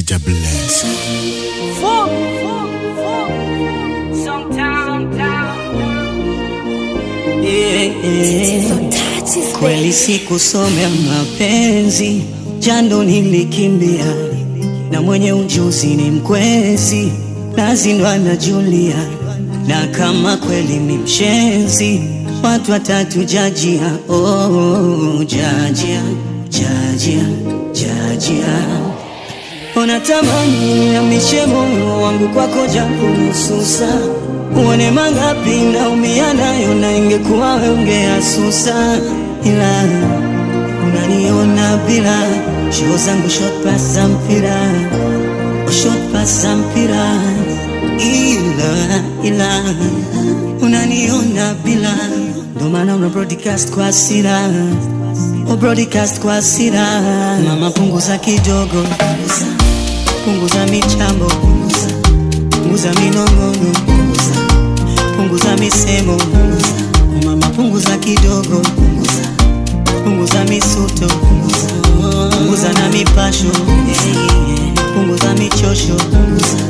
Jaja bless. Fuck, fuck, fuck. Sometime, Yeah, yeah. Kweli sikusomea mapenzi, jando nilikimbia, na mwenye ujuzi ni mkwezi, nazindwa na Julia, na kama kweli ni mshenzi, watu watatu jajia, oh, jajia, jajia, jajia Unatamani niamishe moyo wangu kwako japo nusu saa, uone mangapi naumia nayo, na ingekuwa wewe ungeasusa, ila unaniona bila show zangu short pass za mpira, oh, short pass za mpira, ila ila unaniona bila, ndo maana una broadcast kwa hasira Oh, broadcast kwa hasira, mama punguza kidogo, punguza, punguza michambo, punguza, punguza minong'ono, punguza, punguza misemo, punguza, oh, mama punguza kidogo, punguza, punguza misuto, punguza, punguza na mipasho, yeah, yeah, punguza michosho, punguza.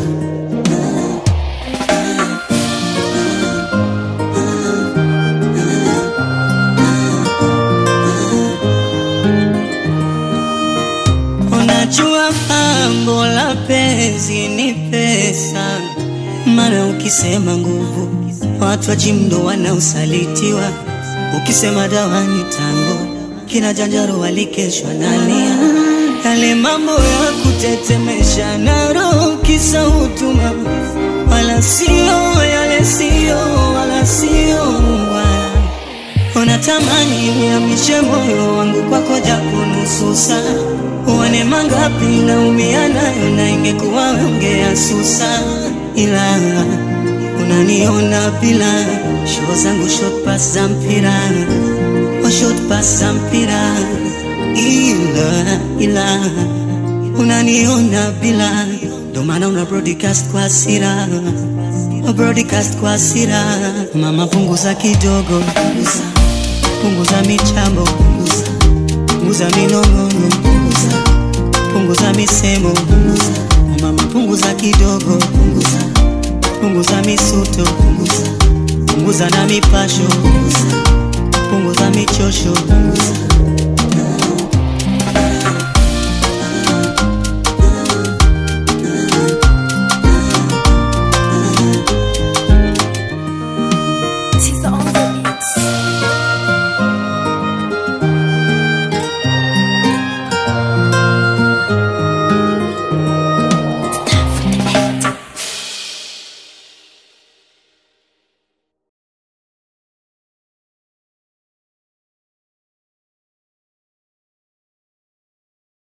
Unajua pambo la penzi ni pesa, maana ukisema nguvu watu wa jimdo wanaosalitiwa, ukisema dawa ni tango, kina janjaro walikeshwa nalia, yale mambo ya kutetemesha na roho kisa utuma, wala sio yale sio wala sio wala Unatamani niamishe moyo wangu kwako japo nusu saa, uone mangapi naumia nayo, na ingekuwa wewe ungeasusa, ila unaniona bila show zangu short pass za mpira, oh, short pass za mpira, ila ila unaniona bila, ndo maana una broadcast kwa hasira, oh, broadcast kwa hasira, mama punguza kidogo, punguza punguza michambo, punguza, punguza minong'ono, punguza, punguza misemo, punguza, oh mama punguza kidogo, punguza, punguza misuto, punguza, punguza na mipasho, punguza, punguza michosho, punguza.